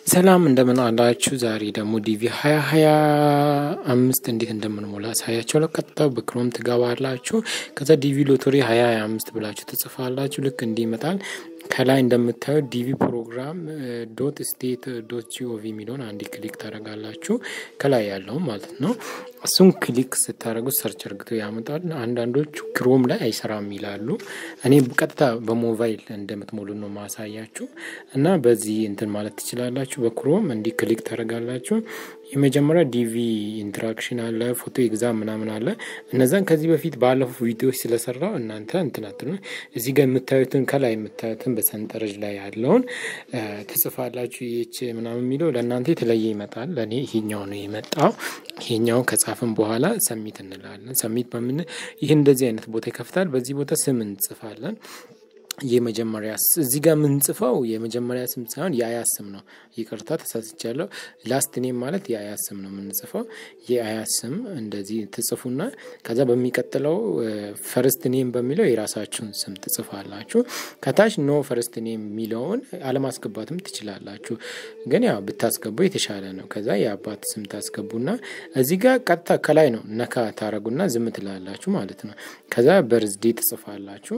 ሰላም እንደምን አላችሁ። ዛሬ ደግሞ ዲቪ ሀያ ሀያ አምስት እንዴት እንደምንሞላ ሳያቸው ለቀጥታ በክሮም ትገባላችሁ። ከዛ ዲቪ ሎተሪ ሀያ ሀያ አምስት ብላችሁ ትጽፋላችሁ። ልክ እንዲህ ይመጣል። ከላይ እንደምታዩት ዲቪ ፕሮግራም ዶት ስቴት ዶት ጂኦቪ የሚለውን አንድ ክሊክ ታደርጋላችሁ። ከላይ ያለው ማለት ነው። እሱን ክሊክ ስታደርጉት ሰርች እርግቶ ያመጣል። አንዳንዶቹ ክሮም ላይ አይሰራም ይላሉ። እኔ ቀጥታ በሞባይል እንደምትሞሉ ነው ማሳያችሁ እና በዚህ እንትን ማለት ትችላላችሁ። በክሮም እንዲህ ክሊክ ታደርጋላችሁ። የመጀመሪያ ዲቪ ኢንትራክሽን አለ፣ ፎቶ ኤግዛም ምናምን አለ። እነዛን ከዚህ በፊት ባለፉ ቪዲዮዎች ስለሰራው እናንተ እንትናት ነው እዚህ ጋር የምታዩትን ከላይ የምታዩትን በሰንጠረዥ ላይ ያለውን ትጽፋላችሁ። ይች ምናምን የሚለው ለእናንተ የተለየ ይመጣል። ለእኔ ይሄኛው ነው የመጣው። ይሄኛውን ከጻፍን በኋላ ሰሚት እንላለን። ሰሚት በምን ይህ እንደዚህ አይነት ቦታ ይከፍታል። በዚህ ቦታ ስም እንጽፋለን። የመጀመሪያ እዚህ ጋር የምንጽፈው የመጀመሪያ ስም ሳይሆን የአያት ስም ነው። ይቅርታ ተሳስቻለሁ። ላስት ኔም ማለት የአያት ስም ነው የምንጽፈው። የአያት ስም እንደዚህ ትጽፉና ከዛ በሚቀጥለው ፈርስት ኔም በሚለው የራሳችሁን ስም ትጽፋላችሁ። ከታች ኖ ፈርስት ኔም የሚለውን አለማስገባትም ትችላላችሁ፣ ግን ያው ብታስገቡ የተሻለ ነው። ከዛ የአባት ስም ታስገቡና እዚህ ጋር ቀጥታ ከላይ ነው ነካ ታረጉና ዝም ትላላችሁ ማለት ነው። ከዛ በርዝዴ ትጽፋላችሁ።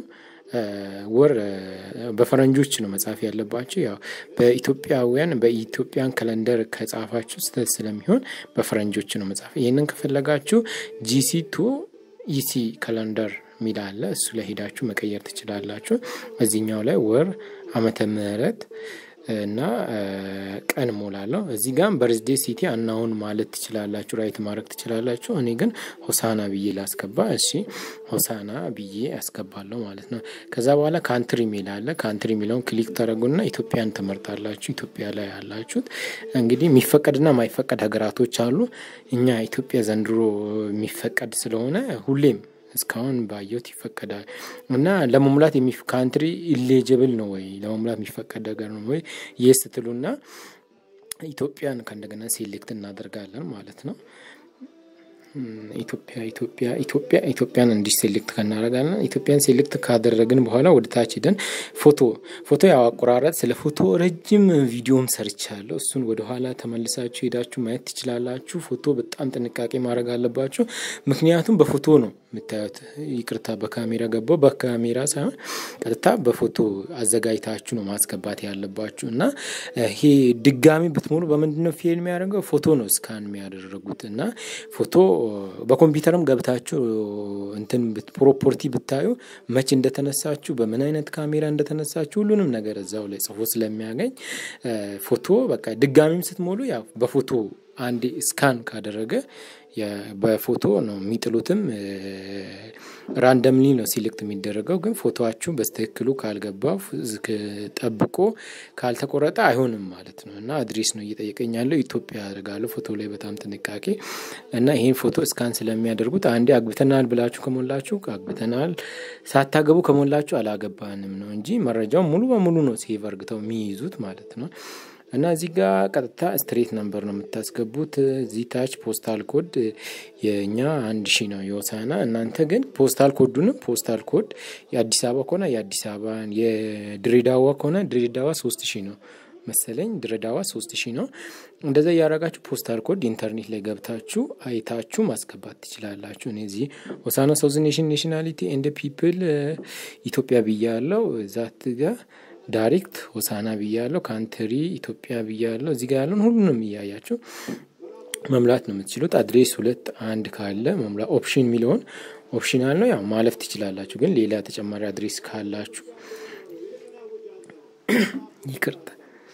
ወር በፈረንጆች ነው መጻፍ ያለባቸው። ያው በኢትዮጵያውያን በኢትዮጵያን ካለንደር ከጻፋችሁ ስህተት ስለሚሆን በፈረንጆች ነው መጻፍ። ይህንን ከፈለጋችሁ ጂሲ ቱ ኢሲ ካለንደር ሚል አለ። እሱ ላይ ሄዳችሁ መቀየር ትችላላችሁ። እዚህኛው ላይ ወር፣ ዓመተ ምህረት እና ቀን ሞላለሁ። እዚህ ጋም በርዝዴ ሲቲ አናውን ማለት ትችላላችሁ፣ ራይት ማድረግ ትችላላችሁ። እኔ ግን ሆሳና ብዬ ላስገባ። እሺ ሆሳና ብዬ ያስገባለሁ ማለት ነው። ከዛ በኋላ ካንትሪ ሚል አለ። ካንትሪ ሚለውን ክሊክ ታደረጉና ኢትዮጵያን ትመርጣላችሁ። ኢትዮጵያ ላይ ያላችሁት እንግዲህ የሚፈቀድና ማይፈቀድ ሀገራቶች አሉ። እኛ ኢትዮጵያ ዘንድሮ የሚፈቀድ ስለሆነ ሁሌም እስካሁን ባየሁት ይፈቀዳል እና ለመሙላት ካንትሪ ኢሌጅብል ነው ወይ ለመሙላት የሚፈቀድ ነገር ነው ወይ የስ ትሉና ኢትዮጵያን ከእንደገና ሴሌክት እናደርጋለን ማለት ነው። ኢትዮጵያ ኢትዮጵያ ኢትዮጵያ ኢትዮጵያን እንዲህ ሴሌክት ከናደርጋለን። ኢትዮጵያን ሴሌክት ካደረግን በኋላ ወደ ታች ሄደን ፎቶ ፎቶ ያው አቆራረጥ ስለ ፎቶ ረጅም ቪዲዮም ሰርቻለሁ። እሱን ወደኋላ ተመልሳችሁ ሄዳችሁ ማየት ትችላላችሁ። ፎቶ በጣም ጥንቃቄ ማድረግ አለባችሁ። ምክንያቱም በፎቶ ነው የምታዩት። ይቅርታ በካሜራ ገባው። በካሜራ ሳይሆን ቀጥታ በፎቶ አዘጋጅታችሁ ነው ማስገባት ያለባችሁ እና ይሄ ድጋሚ ብትሞሉ በምንድነው ፌል የሚያደርገው? ፎቶ ነው እስካን የሚያደረጉት እና ፎቶ በኮምፒውተርም ገብታችሁ እንትን ፕሮፖርቲ ብታዩ መቼ እንደተነሳችሁ በምን አይነት ካሜራ እንደተነሳችሁ ሁሉንም ነገር እዛው ላይ ጽፎ ስለሚያገኝ ፎቶ በቃ ድጋሚም ስትሞሉ ያው በፎቶ አንዴ ስካን ካደረገ በፎቶ ነው የሚጥሉትም። ራንደምሊ ነው ሲሌክት የሚደረገው። ግን ፎቶችሁ በስትክክሉ ካልገባ ጠብቆ ካልተቆረጠ አይሆንም ማለት ነው እና አድሬስ ነው እየጠየቀኝ ያለው ኢትዮጵያ ያደርጋለሁ ፎቶ ላይ በጣም ጥንቃቄ እና ይህን ፎቶ እስካን ስለሚያደርጉት አንዴ አግብተናል ብላችሁ ከሞላችሁ አግብተናል፣ ሳታገቡ ከሞላችሁ አላገባንም ነው እንጂ መረጃው ሙሉ በሙሉ ነው ሴቭ አርግተው የሚይዙት ማለት ነው። እና እዚህ ጋር ቀጥታ ስትሬት ነምበር ነው የምታስገቡት። እዚህ ታች ፖስታል ኮድ የእኛ አንድ ሺ ነው የሆሳና። እናንተ ግን ፖስታል ኮዱንም ፖስታል ኮድ የአዲስ አበባ ከሆነ የአዲስ አበባ፣ የድሬዳዋ ከሆነ ድሬዳዋ ሶስት ሺ ነው መሰለኝ ድሬዳዋ ሶስት ሺ ነው። እንደዛ እያደረጋችሁ ፖስታል ኮድ ኢንተርኔት ላይ ገብታችሁ አይታችሁ ማስገባት ትችላላችሁ። እኔ እዚህ ሆሳና ሳውዝ ኔሽን ኔሽናሊቲ ኤንድ ፒፕል ኢትዮጵያ ብያለው ዛት ጋር ዳይሬክት ሆሳና ብያለሁ። ካንትሪ ኢትዮጵያ ብያለሁ። እዚህ ጋር ያለውን ሁሉንም እያያችሁ መምላት ነው የምትችሉት። አድሬስ ሁለት አንድ ካለ መምላት ኦፕሽን የሚለውን ኦፕሽናል ነው ያው ማለፍ ትችላላችሁ። ግን ሌላ ተጨማሪ አድሬስ ካላችሁ ይቅርታ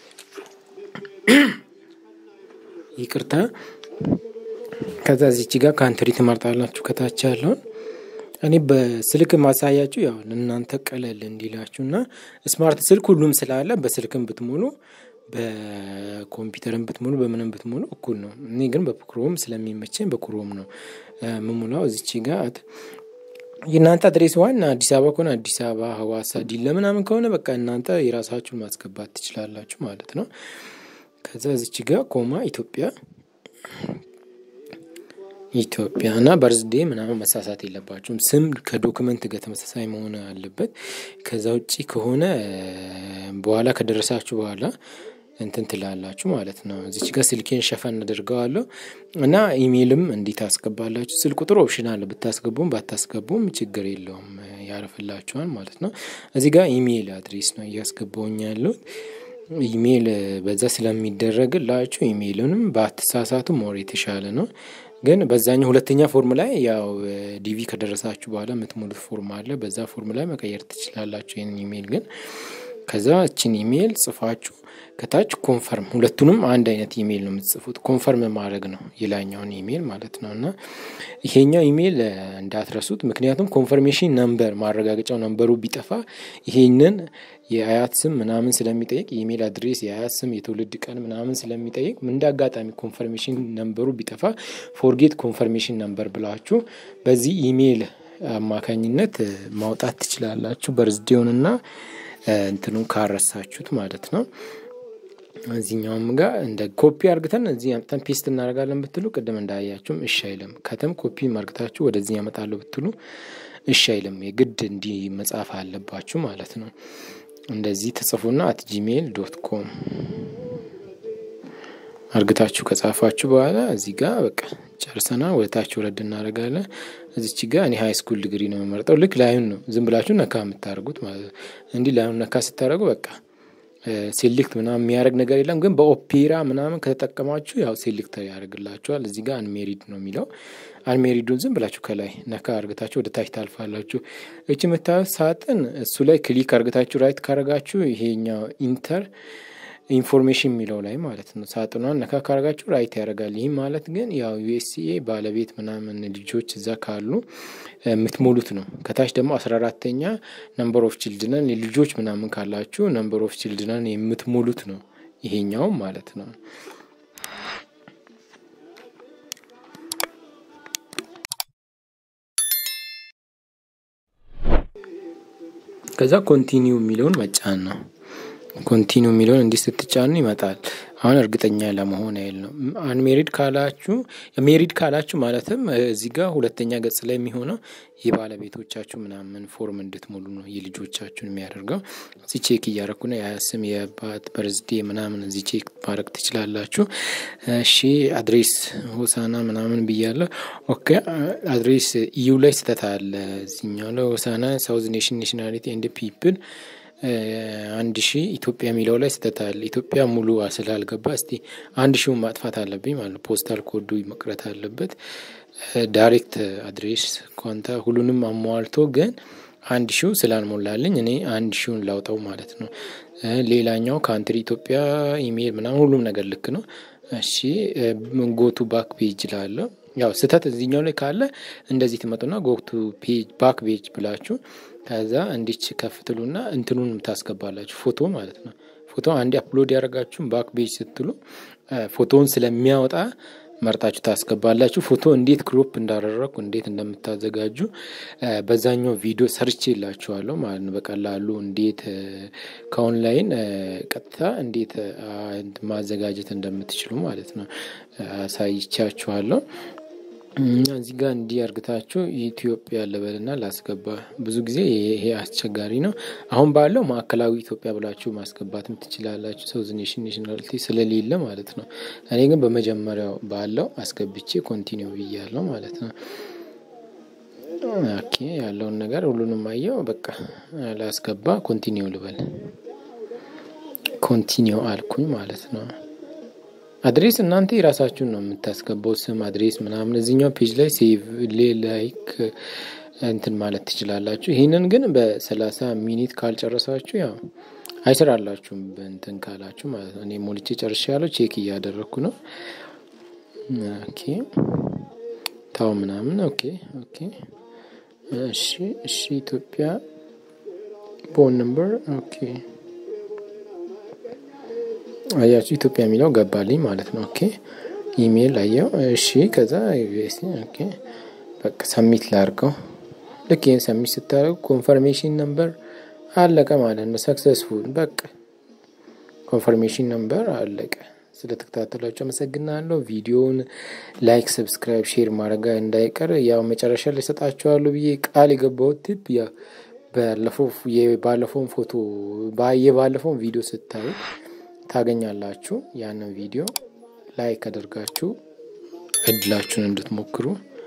ይቅርታ ከዛ እዚች ጋር ካንትሪ ትመርጣላችሁ ከታች ያለውን እኔ በስልክ ማሳያችሁ ያው እናንተ ቀለል እንዲላችሁ እና ስማርት ስልክ ሁሉም ስላለ በስልክም ብትሞሉ በኮምፒውተርም ብትሞሉ በምንም ብትሞሉ እኩል ነው። እኔ ግን በክሮም ስለሚመቸኝ በክሮም ነው ምሙላው። እዚች ጋር የእናንተ አድሬስ ዋና አዲስ አበባ ከሆነ አዲስ አበባ፣ ሀዋሳ፣ ዲላ ምናምን ከሆነ በቃ እናንተ የራሳችሁን ማስገባት ትችላላችሁ ማለት ነው። ከዛ እዚች ጋር ኮማ ኢትዮጵያ ኢትዮጵያ እና በርዝዴ ምናምን መሳሳት የለባችሁም። ስም ከዶክመንት ጋር ተመሳሳይ መሆን አለበት። ከዛ ውጭ ከሆነ በኋላ ከደረሳችሁ በኋላ እንትን ትላላችሁ ማለት ነው። እዚች ጋር ስልኬን ሸፈን አድርገዋለሁ እና ኢሜይልም እንዲት አስገባላችሁ። ስልክ ቁጥር ኦፕሽናል ብታስገቡም ባታስገቡም ችግር የለውም ያርፍላችኋል ማለት ነው። እዚህ ጋር ኢሜይል አድሬስ ነው እያስገባውኝ ያለሁት ኢሜይል በዛ ስለሚደረግላችሁ ኢሜይልንም በአትሳሳቱ ሞር የተሻለ ነው። ግን በዛኛው ሁለተኛ ፎርም ላይ ያው ዲቪ ከደረሳችሁ በኋላ የምትሞሉት ፎርም አለ። በዛ ፎርም ላይ መቀየር ትችላላችሁ። ይህንን ኢሜይል ግን ከዛ እችን ኢሜይል ጽፋችሁ ከታች ኮንፈርም፣ ሁለቱንም አንድ አይነት ኢሜይል ነው የምትጽፉት። ኮንፈርም ማድረግ ነው የላኛውን ኢሜይል ማለት ነው። እና ይሄኛው ኢሜይል እንዳትረሱት፣ ምክንያቱም ኮንፈርሜሽን ነምበር ማረጋገጫው ነምበሩ ቢጠፋ ይሄንን የአያት ስም ምናምን ስለሚጠይቅ የኢሜይል አድሬስ፣ የአያት ስም፣ የትውልድ ቀን ምናምን ስለሚጠይቅ እንደ አጋጣሚ ኮንፈርሜሽን ነምበሩ ቢጠፋ ፎርጌት ኮንፈርሜሽን ነምበር ብላችሁ በዚህ ኢሜይል አማካኝነት ማውጣት ትችላላችሁ። በርዝዴውንና እንትኑን ካረሳችሁት ማለት ነው። እዚህኛውም ጋር እንደ ኮፒ አርግተን እዚህ አምጥተን ፔስት እናደርጋለን ብትሉ ቅድም እንዳያችሁም እሺ አይልም። ከተም ኮፒ አርግታችሁ ወደዚህ ያመጣለሁ ብትሉ እሺ አይልም። የግድ እንዲህ መጻፍ አለባችሁ ማለት ነው። እንደዚህ ተጽፉና አት ጂሜይል ዶት ኮም አርግታችሁ ከጻፋችሁ በኋላ እዚህ ጋር በቃ ጨርሰና ወደታች ወረድ እናደርጋለን። እዚች ጋ እኔ ሀይ ስኩል ዲግሪ ነው የምመርጠው። ልክ ላዩን ነው ዝም ብላችሁ ነካ የምታደርጉት ማለት ነው። እንዲህ ላዩን ነካ ስታደርጉ በቃ ሴሌክት ምናምን የሚያደርግ ነገር የለም። ግን በኦፔራ ምናምን ከተጠቀማችሁ ያው ሴሌክት ያደርግላችኋል። እዚህ ጋር አንሜሪድ ነው የሚለው። አንሜሪዱን ዝም ብላችሁ ከላይ ነካ አርግታችሁ ወደ ታች ታልፋላችሁ። እች የምታዩት ሳጥን እሱ ላይ ክሊክ አርግታችሁ ራይት ካረጋችሁ ይሄኛው ኢንተር ኢንፎርሜሽን የሚለው ላይ ማለት ነው። ሳጥኗን ነካ ካረጋችሁ ራይት ያደርጋል። ይህም ማለት ግን ያው ዩኤስሲኤ ባለቤት ምናምን ልጆች እዛ ካሉ የምትሞሉት ነው። ከታች ደግሞ አስራ አራተኛ ነምበር ኦፍ ችልድነን ልጆች ምናምን ካላችሁ ነምበር ኦፍ ችልድነን የምትሞሉት ነው ይሄኛውም ማለት ነው። ከዛ ኮንቲኒው የሚለውን መጫን ነው። ኮንቲኒው የሚለውን እንዲህ ስትጫኑ ይመጣል። አሁን እርግጠኛ ለመሆን ያህል ነው። አንሜሪድ ካላችሁ ሜሪድ ካላችሁ ማለትም እዚህ ጋር ሁለተኛ ገጽ ላይ የሚሆነው የባለቤቶቻችሁ ምናምን ፎርም እንድትሞሉ ነው የልጆቻችሁን የሚያደርገው። እዚህ ቼክ እያረኩ ነው። የስም የባት በርዝዴ ምናምን እዚህ ቼክ ማድረግ ትችላላችሁ። እሺ አድሬስ ሆሳና ምናምን ብያለሁ። ኦኬ አድሬስ ኢዩ ላይ ስህተት አለ። እዚኛው ላይ ሆሳና ሳውዝ ኔሽን ኔሽናሊቲ ኤንድ ፒፕል አንድ ሺህ ኢትዮጵያ የሚለው ላይ ስህተት አለ። ኢትዮጵያ ሙሉ ስላልገባ እስቲ አንድ ሺውን ማጥፋት አለብኝ ማለት ፖስታል ኮዱ መቅረት አለበት። ዳይሬክት አድሬስ ኳንታ ሁሉንም አሟልቶ ግን አንድ ሺው ስላልሞላልኝ እኔ አንድ ሺውን ላውጣው ማለት ነው። ሌላኛው ካንትሪ ኢትዮጵያ ኢሜይል ምናምን ሁሉም ነገር ልክ ነው። እሺ ጎቱ ባክ ፔጅ ላለው ያው ስህተት እዚህኛው ላይ ካለ እንደዚህ ትመጡና ጎቱ ፔጅ ባክ ፔጅ ብላችሁ ከዛ እንዲች ከፍትሉና እንትኑን ታስገባላችሁ ፎቶ ማለት ነው። ፎቶ አንዴ አፕሎድ ያደረጋችሁን ባክ ቤጅ ስትሉ ፎቶውን ስለሚያወጣ መርጣችሁ ታስገባላችሁ። ፎቶ እንዴት ክሮፕ እንዳደረግኩ እንዴት እንደምታዘጋጁ በዛኛው ቪዲዮ ሰርች የላችኋለሁ ማለት ነው። በቀላሉ እንዴት ከኦንላይን ቀጥታ እንዴት ማዘጋጀት እንደምትችሉ ማለት ነው አሳይቻችኋለሁ። እዚህ ጋር እንዲህ አርግታችሁ ኢትዮጵያ ልበልና ላስገባ። ብዙ ጊዜ ይሄ አስቸጋሪ ነው። አሁን ባለው ማዕከላዊ ኢትዮጵያ ብላችሁ ማስገባትም ትችላላችሁ። ሰውዝ ኔሽን ኔሽናሊቲ ስለሌለ ማለት ነው። እኔ ግን በመጀመሪያው ባለው አስገብቼ ኮንቲኒው ብያለው ማለት ነው። ኦኬ ያለውን ነገር ሁሉንም አየው። በቃ ላስገባ ኮንቲኒው ልበል። ኮንቲኒው አልኩኝ ማለት ነው። አድሬስ እናንተ የራሳችሁን ነው የምታስገባው፣ ስም አድሬስ ምናምን። እዚኛው ፔጅ ላይ ሴቭ ላይክ እንትን ማለት ትችላላችሁ። ይህንን ግን በሰላሳ ሚኒት ካልጨረሳችሁ ያው አይሰራላችሁም፣ በእንትን ካላችሁ ማለት ነው። እኔ ሞልቼ ጨርሻ ያለው ቼክ እያደረግኩ ነው። ኦኬ ታው ምናምን ኦኬ ኦኬ። እሺ እሺ። ኢትዮጵያ ፎን ነምበር ኦኬ አያችሁ ኢትዮጵያ የሚለው ገባልኝ ማለት ነው። ኦኬ ኢሜይል አየው። እሺ ከዛ ዩኤስ ኦኬ በቃ ሰሚት ላርገው። ልክ ይህን ሰሚት ስታደርጉ ኮንፈርሜሽን ነምበር አለቀ ማለት ነው። ሰክሰስፉል በቃ ኮንፈርሜሽን ነምበር አለቀ። ስለተከታተላችሁ አመሰግናለሁ። ቪዲዮውን ላይክ፣ ሰብስክራይብ፣ ሼር ማድረጋ እንዳይቀር ያው መጨረሻ ላይ ሰጣችኋለሁ ብዬ ቃል የገባሁት ቲፕ ያው ባለፈው የባለፈውን ፎቶ የባለፈውን ቪዲዮ ስታዩ ታገኛላችሁ። ያንን ቪዲዮ ላይክ አድርጋችሁ እድላችሁን እንድትሞክሩ